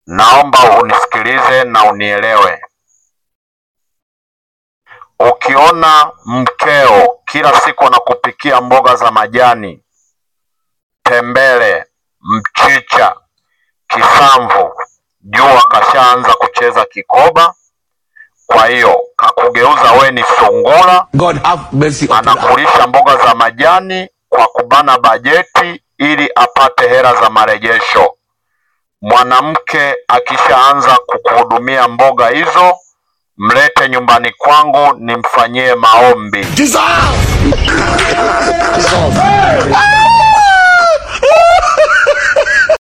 naomba unisikilize na unielewe. Ukiona mkeo kila siku anakupikia mboga za majani, tembele, mchicha, kisamvu, jua kashaanza kucheza kikoba. Kwa hiyo kakugeuza we ni sungura, God have mercy upon us. anakulisha mboga za majani kwa kubana bajeti ili apate hela za marejesho. Mwanamke akishaanza kukuhudumia mboga hizo, mlete nyumbani kwangu nimfanyie maombi. Dissolve! Dissolve!